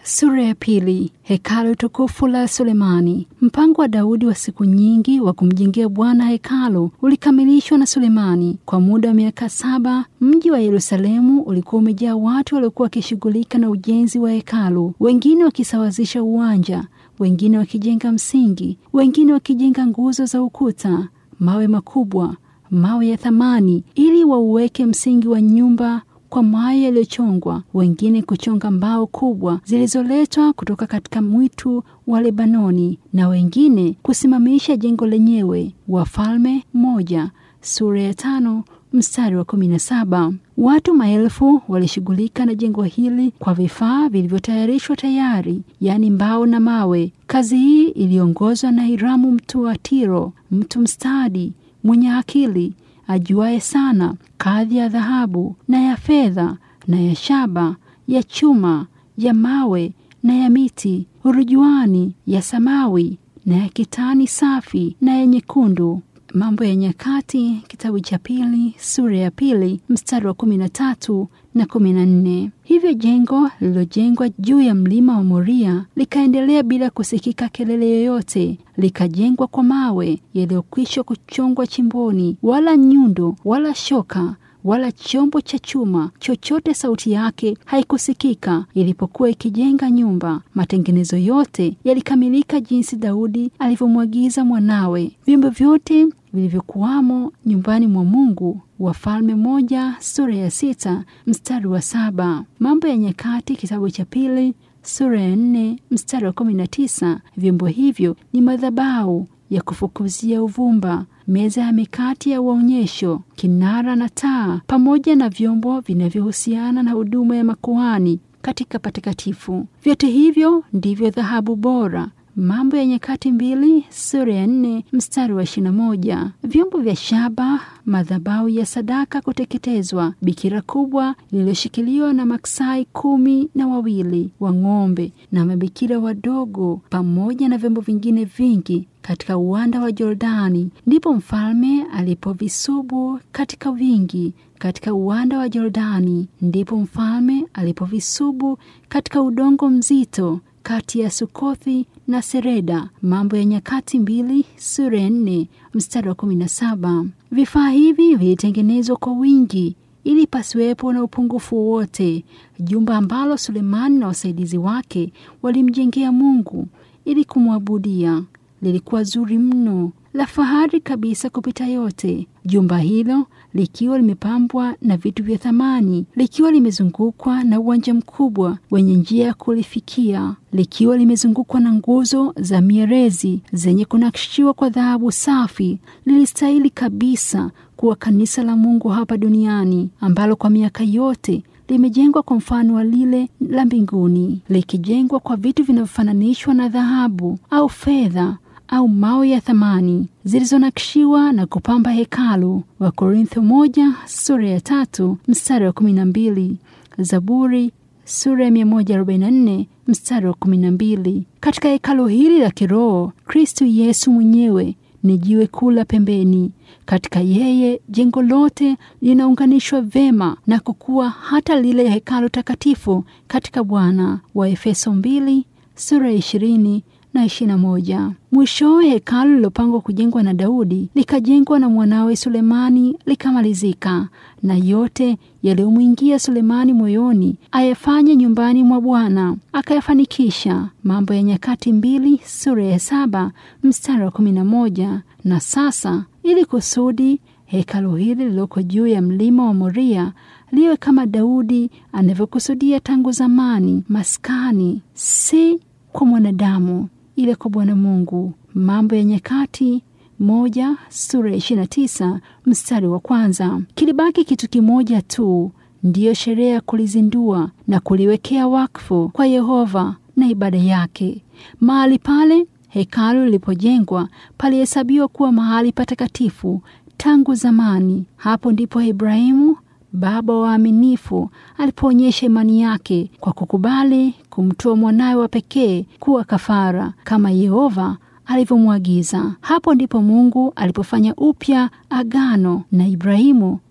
Sura ya pili. Hekalu tukufu la Sulemani. Mpango wa Daudi wa siku nyingi wa kumjengea Bwana hekalu ulikamilishwa na Sulemani. Kwa muda wa miaka saba, mji wa Yerusalemu ulikuwa umejaa watu waliokuwa wakishughulika na ujenzi wa hekalu, wengine wakisawazisha uwanja, wengine wakijenga msingi, wengine wakijenga nguzo za ukuta, mawe makubwa, mawe ya thamani, ili wauweke msingi wa nyumba kwa mawe yaliyochongwa, wengine kuchonga mbao kubwa zilizoletwa kutoka katika mwitu wa Lebanoni, na wengine kusimamisha jengo lenyewe. Wafalme moja sura ya tano mstari wa kumi na saba. Watu maelfu walishughulika na jengo hili kwa vifaa vilivyotayarishwa tayari, yaani mbao na mawe. Kazi hii iliongozwa na Hiramu mtu wa Tiro, mtu mstadi mwenye akili ajuaye sana kadhi ya dhahabu na ya fedha na ya shaba, ya chuma, ya mawe na ya miti, urujuani, ya samawi na ya kitani safi na ya nyekundu. Mambo ya Nyakati, kitabu cha pili sura ya pili mstari wa kumi na tatu na kumi na nne. Hivyo jengo lililojengwa juu ya mlima wa Moria likaendelea bila kusikika kelele yoyote, likajengwa kwa mawe yaliyokwisha kuchongwa chimboni, wala nyundo wala shoka wala chombo cha chuma chochote sauti yake haikusikika ilipokuwa ikijenga nyumba. Matengenezo yote yalikamilika jinsi Daudi alivyomwagiza mwanawe. Vyombo vyote vilivyokuwamo nyumbani mwa Mungu. Wafalme moja sura ya sita mstari wa saba. Mambo ya Nyakati kitabu cha pili sura ya nne mstari wa kumi na tisa. Vyombo hivyo ni madhabahu ya kufukuzia uvumba, meza ya mikati ya uonyesho, kinara na taa, pamoja na vyombo vinavyohusiana na huduma ya makuhani katika patakatifu. Vyote hivyo ndivyo dhahabu bora. Mambo ya Nyakati mbili sura ya nne mstari wa ishirini na moja. Vyombo vya shaba, madhabahu ya sadaka kuteketezwa, bikira kubwa lililoshikiliwa na maksai kumi na wawili wa ng'ombe na mabikira wadogo, pamoja na vyombo vingine vingi katika uwanda wa Jordani. Ndipo mfalme alipovisubu katika wingi katika uwanda wa Jordani. Ndipo mfalme alipovisubu katika udongo mzito kati ya Sukothi na Sereda. Mambo ya Nyakati mbili sura ya nne mstari wa kumi na saba. Vifaa hivi vilitengenezwa kwa wingi ili pasiwepo na upungufu wowote. Jumba ambalo Sulemani na wasaidizi wake walimjengea Mungu ili kumwabudia lilikuwa zuri mno, la fahari kabisa kupita yote. Jumba hilo likiwa limepambwa na vitu vya thamani, likiwa limezungukwa na uwanja mkubwa wenye njia ya kulifikia, likiwa limezungukwa na nguzo za mierezi zenye kunakshiwa kwa dhahabu safi, lilistahili kabisa kuwa kanisa la Mungu hapa duniani, ambalo kwa miaka yote limejengwa kwa mfano wa lile la mbinguni, likijengwa kwa vitu vinavyofananishwa na dhahabu au fedha au mawe ya thamani zilizonakshiwa na kupamba hekalu. Wa Korintho moja sura ya tatu mstari wa kumi na mbili Zaburi sura ya 144 mstari wa kumi na mbili. Katika hekalu hili la kiroho, Kristu Yesu mwenyewe ni jiwe kuu la pembeni. Katika yeye jengo lote linaunganishwa vema na kukua hata lile hekalu takatifu katika Bwana. Wa Efeso mbili sura ya ishirini na ishirini na moja. Mwishowe hekalu lilopangwa kujengwa na Daudi likajengwa na mwanawe Sulemani likamalizika, na yote yaliyomwingia Sulemani moyoni ayafanye nyumbani mwa Bwana akayafanikisha. Mambo ya Nyakati mbili sura ya saba mstari wa kumi na moja. Na sasa ili kusudi hekalu hili lililoko juu ya mlima wa Moria liwe kama Daudi anavyokusudia tangu zamani, maskani si kwa mwanadamu ile kwa Bwana Mungu. Mambo ya Nyakati moja sura ya ishirini na tisa mstari wa kwanza. Kilibaki kitu kimoja tu, ndiyo sherehe ya kulizindua na kuliwekea wakfu kwa Yehova na ibada yake. Mahali pale hekalu lilipojengwa palihesabiwa kuwa mahali patakatifu tangu zamani. Hapo ndipo Ibrahimu baba wa waaminifu alipoonyesha imani yake kwa kukubali kumtoa mwanawe wa pekee kuwa kafara kama Yehova alivyomwagiza. Hapo ndipo Mungu alipofanya upya agano na Ibrahimu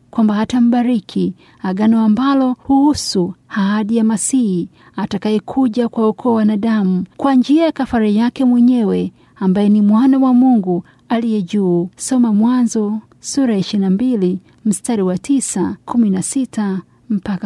kwamba hatambariki, agano ambalo huhusu ahadi ya Masihi atakayekuja kwa ukoo wa wanadamu kwa njia ya kafara yake mwenyewe ambaye ni mwana wa Mungu aliye juu. Soma Mwanzo sura ya 22 mstari wa 9, 16 mpaka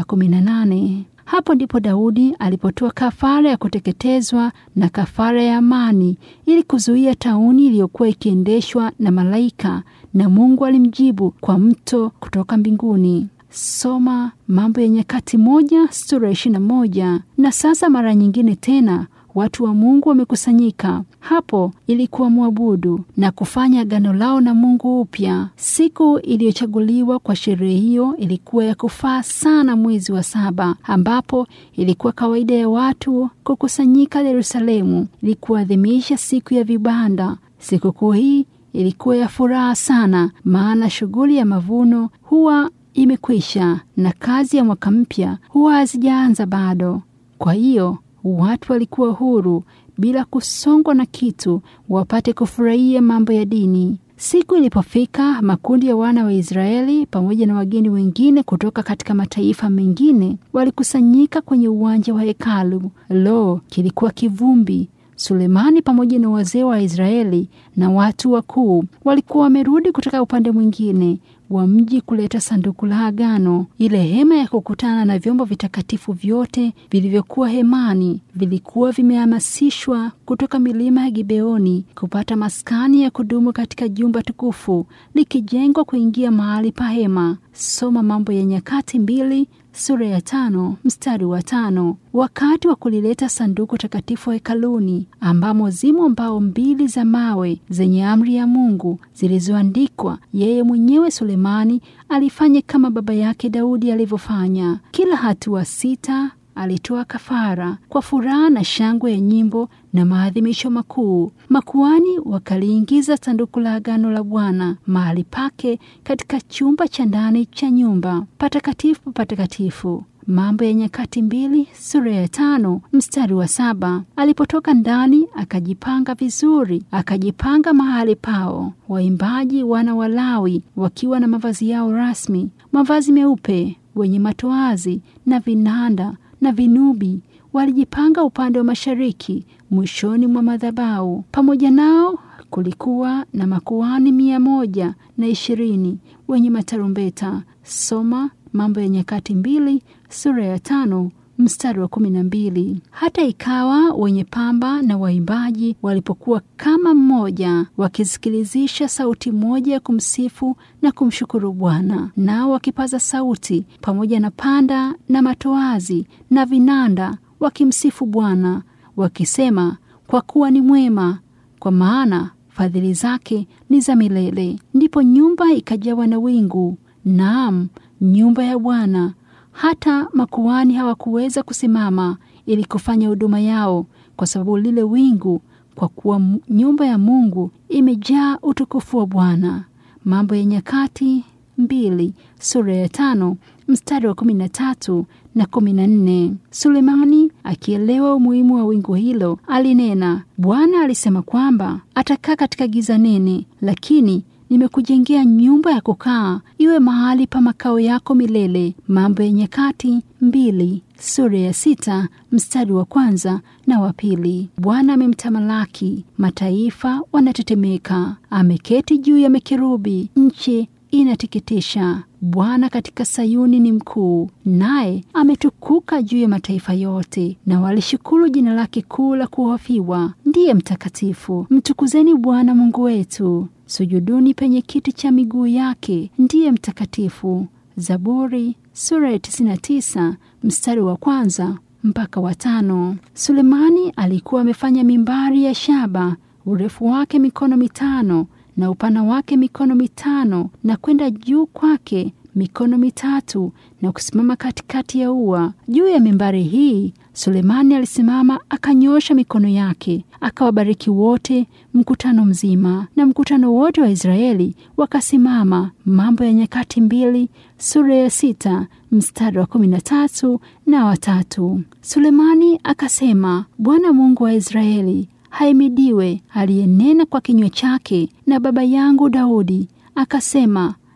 18. Hapo ndipo Daudi alipotoa kafara ya kuteketezwa na kafara ya amani ili kuzuia tauni iliyokuwa ikiendeshwa na malaika, na Mungu alimjibu kwa mto kutoka mbinguni. Soma Mambo ya Nyakati moja sura ya ishirini na moja. Na sasa mara nyingine tena watu wa Mungu wamekusanyika hapo ili kuwamwabudu na kufanya agano lao na Mungu upya. Siku iliyochaguliwa kwa sherehe hiyo ilikuwa ya kufaa sana, mwezi wa saba, ambapo ilikuwa kawaida ya watu kukusanyika Yerusalemu ili kuadhimisha siku ya vibanda. Sikukuu hii ilikuwa ya furaha sana, maana shughuli ya mavuno huwa imekwisha na kazi ya mwaka mpya huwa hazijaanza bado. Kwa hiyo watu walikuwa huru bila kusongwa na kitu, wapate kufurahia mambo ya dini. Siku ilipofika, makundi ya wana wa Israeli pamoja na wageni wengine kutoka katika mataifa mengine walikusanyika kwenye uwanja wa hekalu. Lo, kilikuwa kivumbi! Sulemani pamoja na wazee wa Israeli na watu wakuu walikuwa wamerudi kutoka upande mwingine wa mji kuleta sanduku la agano. Ile hema ya kukutana na vyombo vitakatifu vyote vilivyokuwa hemani vilikuwa vimehamasishwa kutoka milima ya Gibeoni kupata maskani ya kudumu katika jumba tukufu likijengwa kuingia mahali pa hema. Soma Mambo ya Nyakati mbili sura ya tano mstari wa tano. Wakati wa kulileta sanduku takatifu hekaluni, ambamo zimo mbao mbili za mawe zenye amri ya Mungu zilizoandikwa, yeye mwenyewe Sulemani alifanya kama baba yake Daudi alivyofanya. Kila hatua sita alitoa kafara kwa furaha na shangwe ya nyimbo na maadhimisho makuu. Makuani wakaliingiza sanduku la agano la Bwana mahali pake katika chumba cha ndani cha nyumba patakatifu patakatifu. Mambo ya Nyakati mbili sura ya tano mstari wa saba. Alipotoka ndani akajipanga vizuri, akajipanga mahali pao. Waimbaji wana wa Lawi wakiwa na mavazi yao rasmi, mavazi meupe, wenye matoazi na vinanda na vinubi walijipanga upande wa mashariki mwishoni mwa madhabahu. Pamoja nao kulikuwa na makuhani mia moja na ishirini wenye matarumbeta. Soma Mambo ya Nyakati mbili sura ya tano mstari wa kumi na mbili. Hata ikawa wenye pamba na waimbaji walipokuwa kama mmoja, wakisikilizisha sauti moja ya kumsifu na kumshukuru Bwana, nao wakipaza sauti pamoja na panda na matoazi na vinanda, wakimsifu Bwana wakisema, kwa kuwa ni mwema, kwa maana fadhili zake ni za milele. Ndipo nyumba ikajawa na wingu, naam, nyumba ya Bwana hata makuhani hawakuweza kusimama ili kufanya huduma yao kwa sababu lile wingu, kwa kuwa nyumba ya Mungu imejaa utukufu wa Bwana. Mambo ya Nyakati mbili sura ya tano mstari wa kumi na tatu na kumi na nne. Sulemani akielewa umuhimu wa wingu hilo alinena, Bwana alisema kwamba atakaa katika giza nene, lakini nimekujengea nyumba ya kukaa iwe mahali pa makao yako milele. Mambo ya Nyakati mbili sura ya sita mstari wa kwanza na wa pili. Bwana amemtamalaki, mataifa wanatetemeka, ameketi juu ya mekerubi, nchi inateketisha. Bwana katika Sayuni ni mkuu, naye ametukuka juu ya mataifa yote, na walishukuru jina lake kuu la kuhofiwa. Ndiye mtakatifu. Mtukuzeni Bwana Mungu wetu, sujuduni penye kiti cha miguu yake, ndiye mtakatifu. Zaburi sura ya 99 mstari wa kwanza mpaka wa tano. Sulemani alikuwa amefanya mimbari ya shaba, urefu wake mikono mitano na upana wake mikono mitano na kwenda juu kwake mikono mitatu na kusimama katikati ya ua. Juu ya mimbari hii Sulemani alisimama akanyosha mikono yake akawabariki wote, mkutano mzima, na mkutano wote wa Israeli wakasimama. Mambo ya Nyakati mbili sura ya sita mstari wa kumi na tatu na watatu. Sulemani akasema, Bwana Mungu wa Israeli haimidiwe aliyenena kwa kinywa chake na baba yangu Daudi akasema,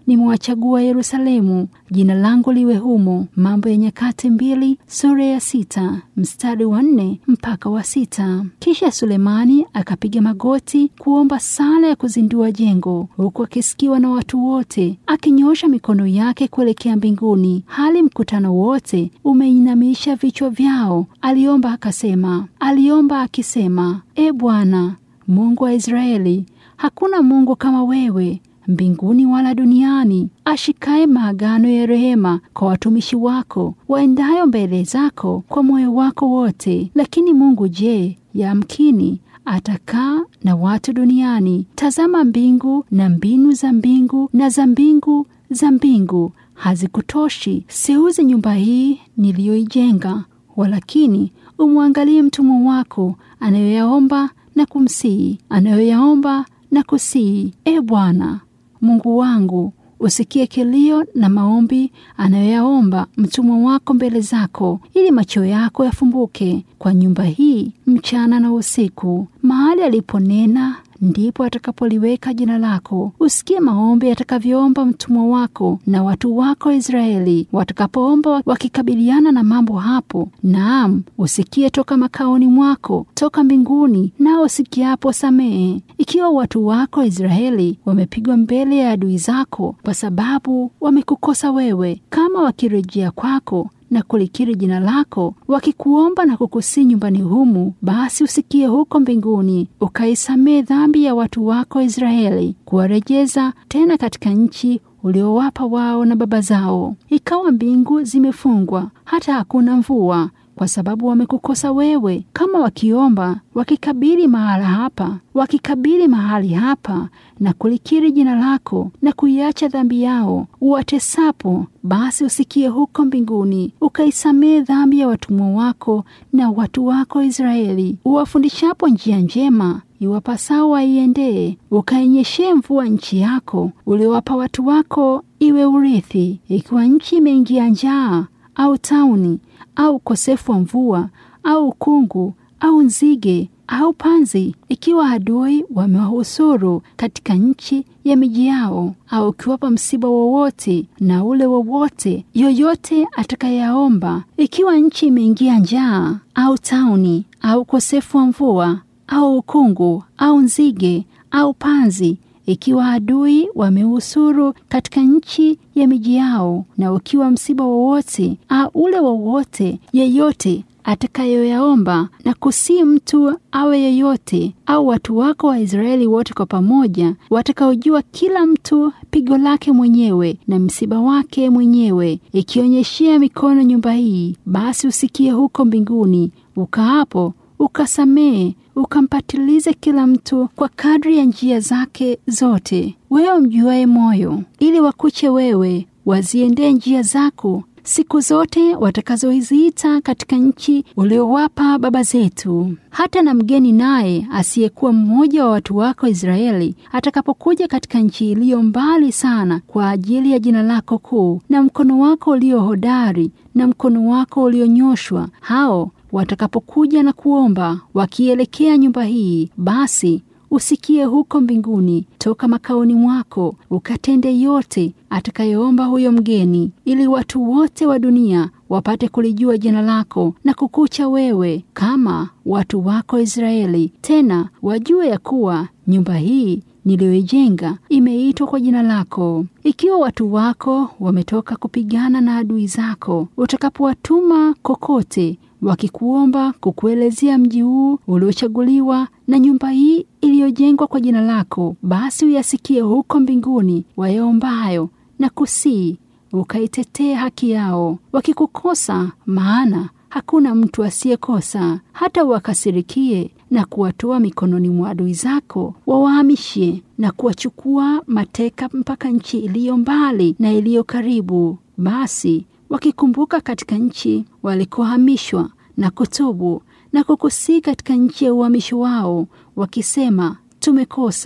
nimewachagua Yerusalemu, jina langu liwe humo. Mambo ya Nyakati mbili sura ya sita mstari wa nne mpaka wa sita. Kisha Sulemani akapiga magoti kuomba sala ya kuzindua jengo, huku akisikiwa na watu wote, akinyosha mikono yake kuelekea mbinguni, hali mkutano wote umeinamisha vichwa vyao. Aliomba akasema, aliomba akisema, E Bwana Mungu wa Israeli, hakuna Mungu kama wewe mbinguni wala duniani, ashikaye maagano ya rehema kwa watumishi wako waendayo mbele zako kwa moyo wako wote. Lakini Mungu je, yamkini atakaa na watu duniani? Tazama mbingu na mbinu za mbingu na za mbingu za mbingu hazikutoshi. Siuze nyumba hii niliyoijenga, walakini umwangalie mtumwa wako anayoyaomba na kumsihi, anayoyaomba na kusihi. E Bwana Mungu wangu, usikie kilio na maombi anayoyaomba mtumwa wako mbele zako, ili macho yako yafumbuke kwa nyumba hii mchana na usiku. Mahali aliponena ndipo atakapoliweka jina lako. Usikie maombi atakavyoomba mtumwa wako na watu wako Israeli watakapoomba wakikabiliana na mambo hapo. Naam, usikie toka makaoni mwako, toka mbinguni, nao usikiapo samehe. Ikiwa watu wako Israeli wamepigwa mbele ya adui zako kwa sababu wamekukosa wewe, kama wakirejea kwako na kulikiri jina lako, wakikuomba na kukusii nyumbani humu, basi usikie huko mbinguni, ukaisamee dhambi ya watu wako Israeli, kuwarejeza tena katika nchi uliowapa wao na baba zao. Ikawa mbingu zimefungwa, hata hakuna mvua kwa sababu wamekukosa wewe. Kama wakiomba wakikabili mahala hapa, wakikabili mahali hapa na kulikiri jina lako na kuiacha dhambi yao uwatesapo, basi usikie huko mbinguni, ukaisamehe dhambi ya watumwa wako na watu wako Israeli, uwafundishapo njia njema iwapasao waiendee, ukainyeshee mvua nchi yako uliowapa watu wako iwe urithi. Ikiwa nchi imeingia njaa au tauni au ukosefu wa mvua au ukungu au nzige au panzi, ikiwa adui wamewahusuru katika nchi ya miji yao, au ukiwapa msiba wowote na ule wowote yoyote atakayeyaomba, ikiwa nchi imeingia njaa au tauni au ukosefu wa mvua au ukungu au nzige au panzi ikiwa adui wamehusuru katika nchi ya miji yao, na ukiwa msiba wowote au ule wowote yeyote atakayoyaomba na kusii mtu awe yeyote au watu wako wa Israeli wote kwa pamoja, watakaojua kila mtu pigo lake mwenyewe na msiba wake mwenyewe, ikionyeshea mikono nyumba hii, basi usikie huko mbinguni, ukaapo ukasamehe ukampatilize kila mtu kwa kadri ya njia zake zote, wewe mjuaye moyo, ili wakuche wewe, waziendee njia zako siku zote watakazoziita katika nchi uliowapa baba zetu. Hata na mgeni naye asiyekuwa mmoja wa watu wako Israeli atakapokuja katika nchi iliyo mbali sana kwa ajili ya jina lako kuu na mkono wako ulio hodari na mkono wako ulionyoshwa, hao watakapokuja na kuomba wakielekea nyumba hii, basi usikie huko mbinguni toka makaoni mwako, ukatende yote atakayeomba huyo mgeni, ili watu wote wa dunia wapate kulijua jina lako na kukucha wewe kama watu wako Israeli, tena wajue ya kuwa nyumba hii niliyoijenga imeitwa kwa jina lako. Ikiwa watu wako wametoka kupigana na adui zako, utakapowatuma kokote wakikuomba kukuelezea mji huu uliochaguliwa na nyumba hii iliyojengwa kwa jina lako, basi uyasikie huko mbinguni wayaombayo na kusii, ukaitetee haki yao. Wakikukosa, maana hakuna mtu asiyekosa, hata wakasirikie na kuwatoa mikononi mwa adui zako, wawahamishe na kuwachukua mateka mpaka nchi iliyo mbali na iliyo karibu, basi wakikumbuka katika nchi walikohamishwa na kutubu na kukusii katika nchi ya uhamisho wao, wakisema tumekosa,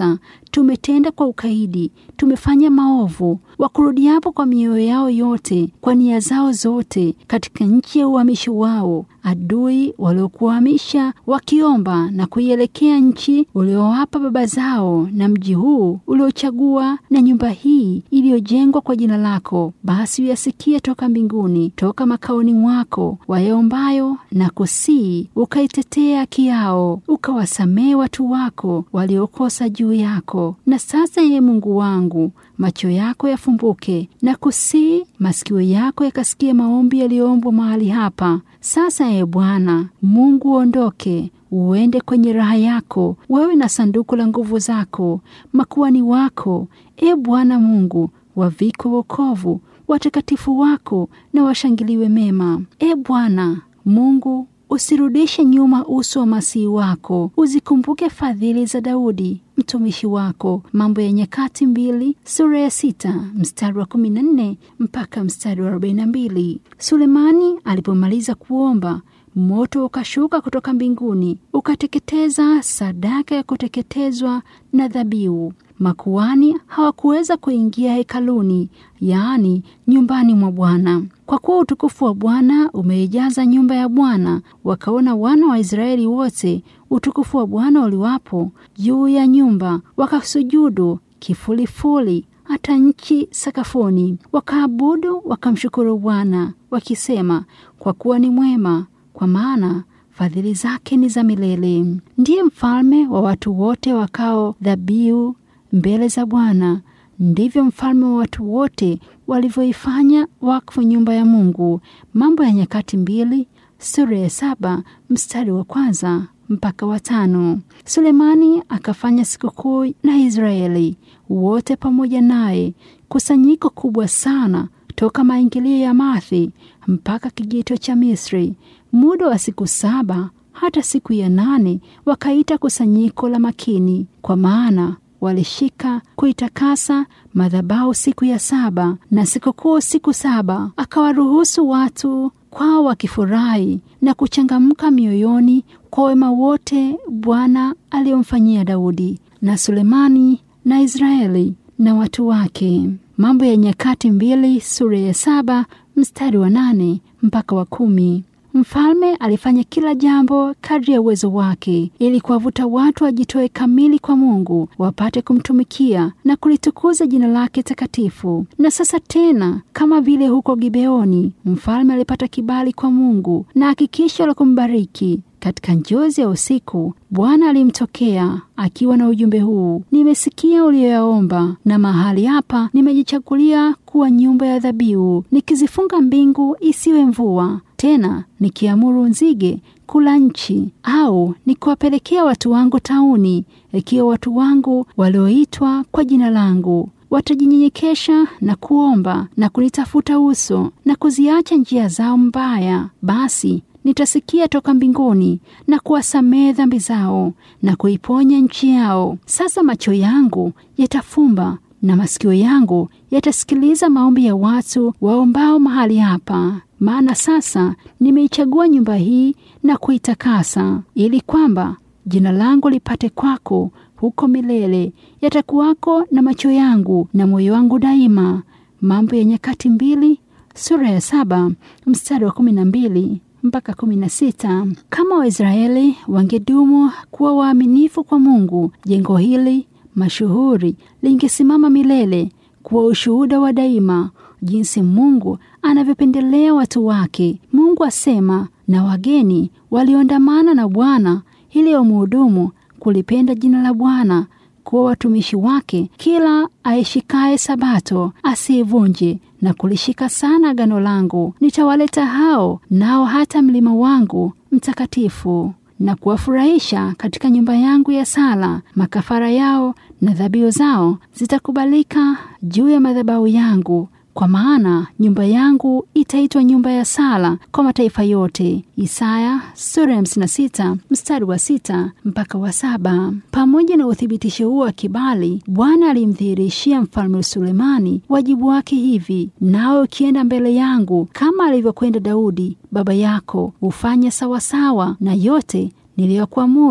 tumetenda kwa ukaidi, tumefanya maovu. Wakurudiapo kwa mioyo yao yote, kwa nia zao zote, katika nchi ya uhamisho wao, adui waliokuhamisha wakiomba na kuielekea nchi uliowapa baba zao, na mji huu uliochagua, na nyumba hii iliyojengwa kwa jina lako, basi uyasikie toka mbinguni, toka makaoni mwako, wayaombayo na kusii, ukaitetea haki yao, ukawasamehe watu wako waliokosa juu yako. Na sasa, ye Mungu wangu, macho yako yafumbuke na kusii, masikio yako yakasikia maombi yaliyoombwa mahali hapa. Sasa ye Bwana Mungu, uondoke uende kwenye raha yako, wewe na sanduku la nguvu zako, makuani wako, e Bwana Mungu, wavikwe wokovu, watakatifu wako na washangiliwe mema. E Bwana Mungu, usirudishe nyuma uso wa masihi wako, uzikumbuke fadhili za Daudi mtumishi wako. Mambo ya Nyakati mbili sura ya sita mstari wa kumi na nne mpaka mstari wa arobaini na mbili. Sulemani alipomaliza kuomba moto ukashuka kutoka mbinguni ukateketeza sadaka ya kuteketezwa na dhabihu. Makuani hawakuweza kuingia hekaluni, yaani nyumbani mwa Bwana, kwa kuwa utukufu wa Bwana umeijaza nyumba ya Bwana. Wakaona wana wa Israeli wote utukufu wa Bwana uliwapo juu ya nyumba, wakasujudu kifulifuli hata nchi sakafuni, wakaabudu wakamshukuru Bwana wakisema, kwa kuwa ni mwema kwa maana fadhili zake ni za milele. Ndiye mfalme wa watu wote wakao dhabihu mbele za Bwana. Ndivyo mfalme wa watu wote walivyoifanya wakfu nyumba ya Mungu. Mambo ya Nyakati mbili sura ya saba mstari wa kwanza mpaka watano. Sulemani akafanya sikukuu na Israeli wote pamoja naye, kusanyiko kubwa sana toka maingilio ya Mathi mpaka kijito cha Misri, muda wa siku saba. Hata siku ya nane wakaita kusanyiko la makini, kwa maana walishika kuitakasa madhabahu siku ya saba na sikukuu siku saba. Akawaruhusu watu kwao wakifurahi na kuchangamka mioyoni kwa wema wote Bwana aliyomfanyia Daudi na Sulemani na Israeli na watu wake. Mambo ya Nyakati mbili sura ya saba mstari wa nane mpaka wa kumi. Mfalme alifanya kila jambo kadri ya uwezo wake ili kuwavuta watu wajitoe kamili kwa Mungu wapate kumtumikia na kulitukuza jina lake takatifu. Na sasa tena, kama vile huko Gibeoni, mfalme alipata kibali kwa Mungu na hakikisho la kumbariki. Katika njozi ya usiku Bwana alimtokea akiwa na ujumbe huu: nimesikia uliyoyaomba, na mahali hapa nimejichagulia kuwa nyumba ya dhabihu, nikizifunga mbingu isiwe mvua tena, nikiamuru nzige kula nchi, au nikiwapelekea watu wangu tauni, ikiwa watu wangu walioitwa kwa jina langu watajinyenyekesha na kuomba na kunitafuta uso na kuziacha njia zao mbaya, basi nitasikia toka mbinguni na kuwasamehe dhambi zao na kuiponya nchi yao. Sasa macho yangu yatafumba na masikio yangu yatasikiliza maombi ya watu waombao mahali hapa, maana sasa nimeichagua nyumba hii na kuitakasa, ili kwamba jina langu lipate kwako huko milele. Yatakuwako na macho yangu na moyo wangu daima. Mambo ya Nyakati mbili sura ya saba mstari wa kumi na mbili mpaka kumi na sita. Kama Waisraeli wangedumu kuwa waaminifu kwa Mungu, jengo hili mashuhuri lingesimama milele kuwa ushuhuda wa daima jinsi Mungu anavyopendelea watu wake. Mungu asema, na wageni walioandamana na Bwana ili wamhudumu kulipenda jina la Bwana, kuwa watumishi wake. Kila aishikaye Sabato asiivunje na kulishika sana agano langu. Nitawaleta hao nao hata mlima wangu mtakatifu na kuwafurahisha katika nyumba yangu ya sala. Makafara yao na dhabihu zao zitakubalika juu ya madhabahu yangu, kwa maana nyumba yangu itaitwa nyumba ya sala kwa mataifa yote. Isaya sura ya 56 mstari wa sita mpaka wa saba. Pamoja na uthibitisho huo wa kibali, Bwana alimdhihirishia mfalme Sulemani wajibu wake hivi: nawe ukienda mbele yangu kama alivyokwenda Daudi baba yako, ufanye sawasawa na yote niliyokuamuru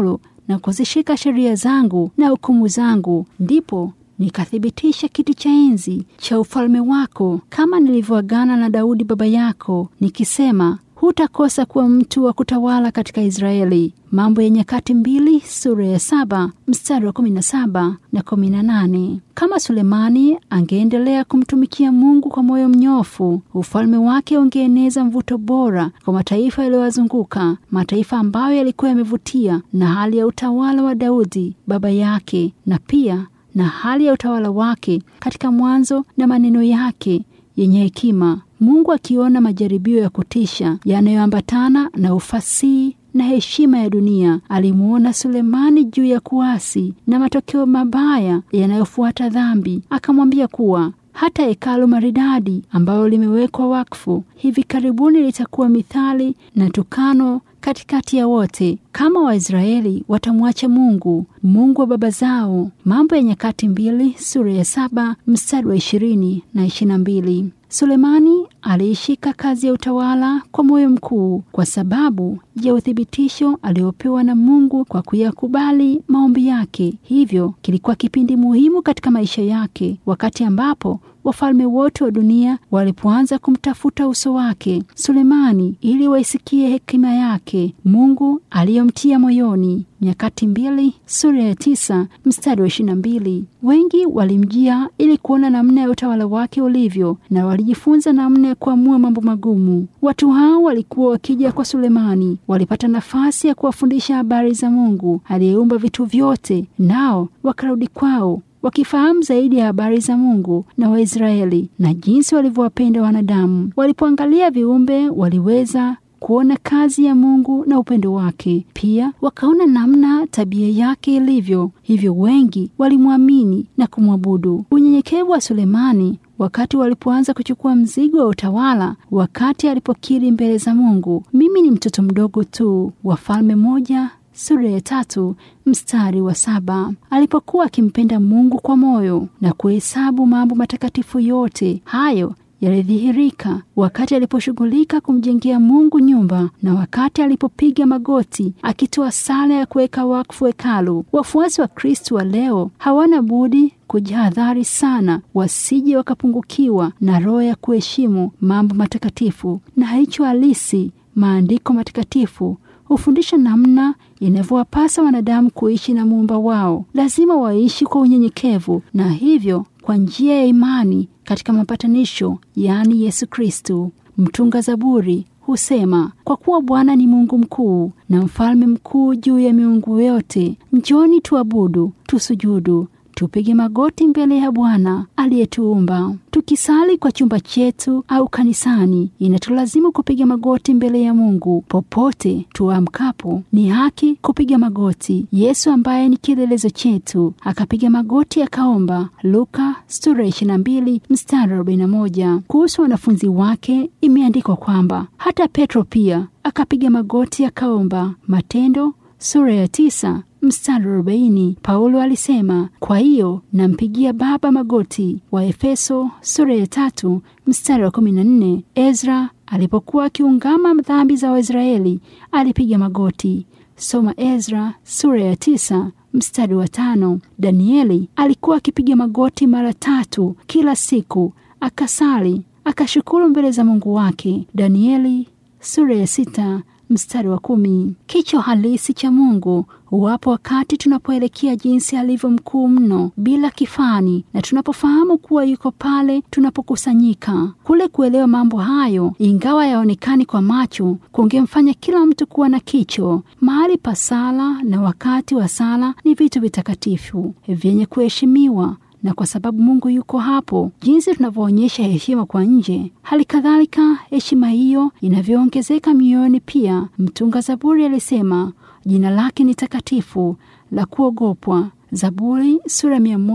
na kuzishika sheria zangu na hukumu zangu, ndipo nikathibitisha kiti cha enzi cha ufalme wako, kama nilivyoagana na Daudi baba yako, nikisema hutakosa kuwa mtu wa kutawala katika Israeli. Mambo ya Nyakati mbili sura ya saba mstari wa kumi na saba na kumi na nane. Kama Sulemani angeendelea kumtumikia Mungu kwa moyo mnyofu, ufalme wake ungeeneza mvuto bora kwa mataifa yaliyowazunguka, mataifa ambayo yalikuwa yamevutia na hali ya utawala wa Daudi baba yake, na pia na hali ya utawala wake katika mwanzo na maneno yake yenye hekima. Mungu akiona majaribio ya kutisha yanayoambatana na ufasihi na heshima ya dunia, alimuona Sulemani juu ya kuasi na matokeo mabaya yanayofuata dhambi, akamwambia kuwa hata hekalu maridadi ambalo limewekwa wakfu hivi karibuni litakuwa mithali na tukano katikati ya wote, kama Waisraeli watamwacha Mungu, Mungu wa baba zao. Mambo ya Nyakati mbili sura ya saba mstari wa ishirini na ishirini na mbili. Sulemani aliishika kazi ya utawala kwa moyo mkuu kwa sababu ya uthibitisho aliopewa na Mungu kwa kuyakubali maombi yake. Hivyo kilikuwa kipindi muhimu katika maisha yake, wakati ambapo wafalme wote wa dunia walipoanza kumtafuta uso wake Sulemani ili waisikie hekima yake Mungu aliyomtia moyoni. Nyakati mbili sura ya tisa mstari wa ishirini na mbili. Wengi walimjia ili kuona namna ya utawala wake ulivyo na walijifunza namna ya kuamua mambo magumu. Watu hao walikuwa wakija kwa Sulemani, walipata nafasi ya kuwafundisha habari za Mungu aliyeumba vitu vyote, nao wakarudi kwao wakifahamu zaidi ya habari za Mungu na Waisraeli na jinsi walivyowapenda wanadamu. Walipoangalia viumbe, waliweza kuona kazi ya Mungu na upendo wake. Pia wakaona namna tabia yake ilivyo, hivyo wengi walimwamini na kumwabudu. Unyenyekevu wa Sulemani wakati walipoanza kuchukua mzigo wa utawala, wakati alipokiri mbele za Mungu, mimi ni mtoto mdogo tu. Wafalme moja sura ya tatu mstari wa saba. Alipokuwa akimpenda Mungu kwa moyo na kuhesabu mambo matakatifu yote, hayo yalidhihirika wakati aliposhughulika kumjengea Mungu nyumba na wakati alipopiga magoti akitoa sala ya kuweka wakfu hekalu. Wafuasi wa Kristo wa leo hawana budi kujihadhari sana, wasije wakapungukiwa na roho ya kuheshimu mambo matakatifu na hicho halisi. Maandiko matakatifu hufundisha namna inavyowapasa wanadamu kuishi na muumba wao. Lazima waishi kwa unyenyekevu na hivyo kwa njia ya imani katika mapatanisho, yaani Yesu Kristu. Mtunga Zaburi husema, kwa kuwa Bwana ni Mungu mkuu na mfalme mkuu juu ya miungu yote, njoni tuabudu, tusujudu tupige magoti mbele ya Bwana aliyetuumba. Tukisali kwa chumba chetu au kanisani, inatulazimu kupiga magoti mbele ya Mungu. Popote tuamkapo, ni haki kupiga magoti. Yesu ambaye ni kielelezo chetu akapiga magoti akaomba. Luka sura 22 mstari 41. Kuhusu wanafunzi wake imeandikwa kwamba hata Petro pia akapiga magoti akaomba. Matendo sura ya tisa mstari arobaini. Paulo alisema, kwa hiyo nampigia Baba magoti. Wa Efeso sura ya tatu mstari wa kumi na nne. Ezra alipokuwa akiungama dhambi za Waisraeli alipiga magoti. Soma Ezra sura ya tisa mstari wa tano. Danieli alikuwa akipiga magoti mara tatu kila siku, akasali akashukuru mbele za Mungu wake. Danieli sura ya sita mstari wa kumi. Kicho halisi cha Mungu huwapo wakati tunapoelekea jinsi alivyo mkuu mno bila kifani, na tunapofahamu kuwa yuko pale tunapokusanyika. Kule kuelewa mambo hayo, ingawa yaonekani kwa macho, kungemfanya kila mtu kuwa na kicho. Mahali pa sala na wakati wa sala ni vitu vitakatifu vyenye kuheshimiwa na kwa sababu Mungu yuko hapo, jinsi tunavyoonyesha heshima kwa nje, hali kadhalika heshima hiyo inavyoongezeka mioyoni pia. Mtunga Zaburi alisema jina lake ni takatifu la kuogopwa. Zaburi sura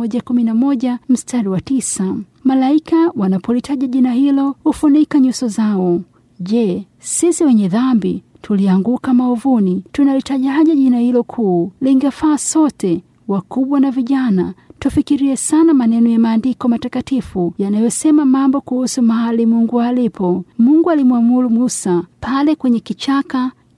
111 mstari wa tisa. Malaika wanapolitaja jina hilo hufunika nyuso zao. Je, sisi wenye dhambi tulianguka maovuni, tunalitajaje jina hilo kuu? Lingefaa sote wakubwa na vijana tufikirie sana maneno ya maandiko matakatifu yanayosema mambo kuhusu mahali Mungu alipo. Mungu alimwamuru Musa pale kwenye kichaka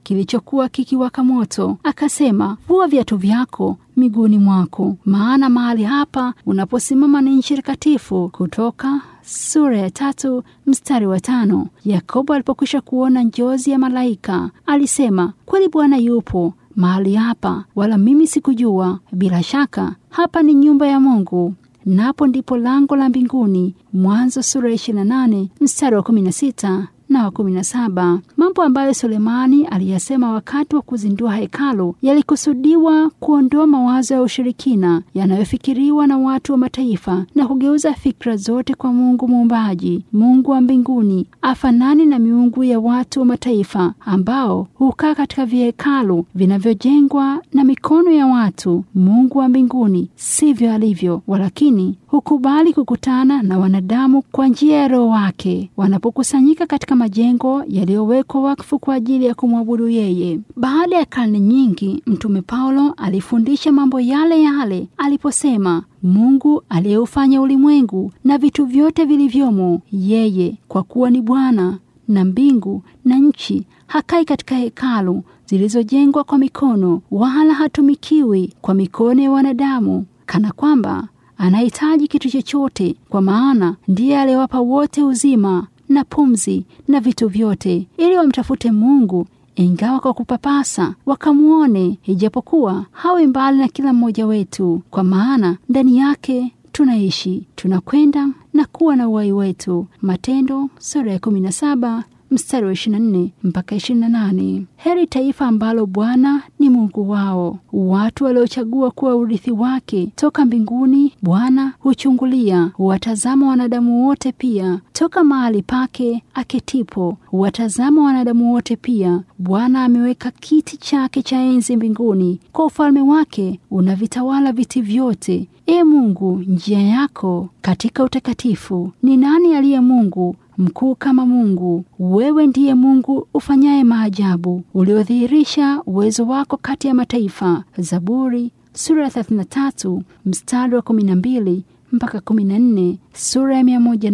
kilichokuwa kikiwaka moto, akasema, vua viatu vyako miguuni mwako, maana mahali hapa unaposimama ni nchi takatifu. Kutoka sura ya tatu mstari wa tano. Yakobo alipokwisha kuona njozi ya malaika alisema, kweli Bwana yupo mahali hapa, wala mimi sikujua. Bila shaka hapa ni nyumba ya Mungu, napo ndipo lango la mbinguni. Mwanzo sura ya 28 mstari wa 16 na wa kumi na saba. Mambo ambayo Sulemani aliyasema wakati wa kuzindua hekalu yalikusudiwa kuondoa mawazo ya ushirikina yanayofikiriwa na watu wa mataifa na kugeuza fikra zote kwa Mungu muumbaji, Mungu wa mbinguni, afanani na miungu ya watu wa mataifa ambao hukaa katika vihekalu vinavyojengwa na mikono ya watu. Mungu wa mbinguni sivyo alivyo, walakini hukubali kukutana na wanadamu kwa njia ya Roho wake wanapokusanyika katika majengo yaliyowekwa wakfu kwa ajili ya kumwabudu yeye. Baada ya karne nyingi, Mtume Paulo alifundisha mambo yale yale aliposema, Mungu aliyeufanya ulimwengu na vitu vyote vilivyomo, yeye kwa kuwa ni Bwana na mbingu na nchi, hakai katika hekalu zilizojengwa kwa mikono, wala hatumikiwi kwa mikono ya wanadamu, kana kwamba anahitaji kitu chochote, kwa maana ndiye aliyewapa wote uzima na pumzi na vitu vyote, ili wamtafute Mungu ingawa kwa kupapasa wakamwone, ijapokuwa hawi mbali na kila mmoja wetu, kwa maana ndani yake tunaishi, tunakwenda na kuwa na uhai wetu. Matendo sura ya 17 mstari wa 24 mpaka 28. Heri taifa ambalo Bwana ni Mungu wao, watu waliochagua kuwa urithi wake toka mbinguni. Bwana huchungulia, huwatazama wanadamu wote pia toka mahali pake aketipo, huwatazama wanadamu wote pia. Bwana ameweka kiti chake cha enzi mbinguni, kwa ufalme wake unavitawala viti vyote. E Mungu, njia yako katika utakatifu. Ni nani aliye Mungu mkuu kama Mungu? Wewe ndiye Mungu ufanyaye maajabu, uliodhihirisha uwezo wako kati ya mataifa. Zaburi sura ya 33 mstari wa 12 mpaka 14, sura ya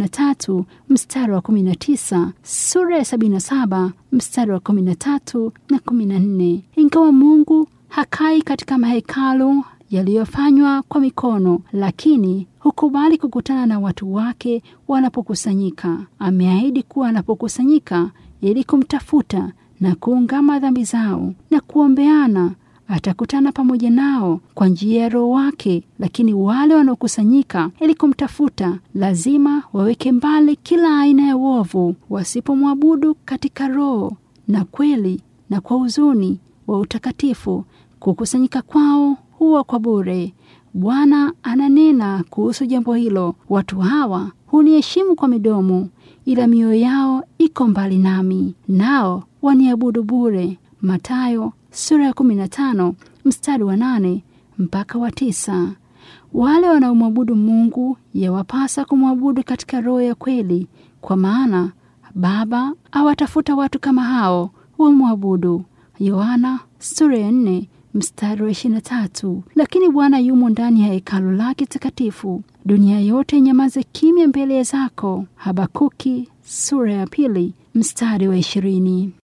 103 mstari wa 19, sura ya 77 mstari wa 13 na 14. Ingawa Mungu hakai katika mahekalu yaliyofanywa kwa mikono, lakini hukubali kukutana na watu wake wanapokusanyika. Ameahidi kuwa anapokusanyika ili kumtafuta na kuungama dhambi zao na kuombeana, atakutana pamoja nao kwa njia ya Roho wake. Lakini wale wanaokusanyika ili kumtafuta lazima waweke mbali kila aina ya uovu, wasipomwabudu katika roho na kweli na kwa huzuni wa utakatifu. Kukusanyika kwao huwa kwa bure. Bwana ananena kuhusu jambo hilo, watu hawa huniheshimu kwa midomo, ila mioyo yao iko mbali nami, nao waniabudu bure. Mathayo sura ya 15 mstari wa nane mpaka wa tisa. Wale wanaomwabudu Mungu yawapasa kumwabudu katika roho ya kweli, kwa maana Baba awatafuta watu kama hao wamwabudu. Yohana sura ya 4 mstari wa ishirini na tatu. Lakini Bwana yumo ndani ya hekalu lake takatifu, dunia yote inyamaze kimya mbele zako. Habakuki sura ya pili mstari wa ishirini.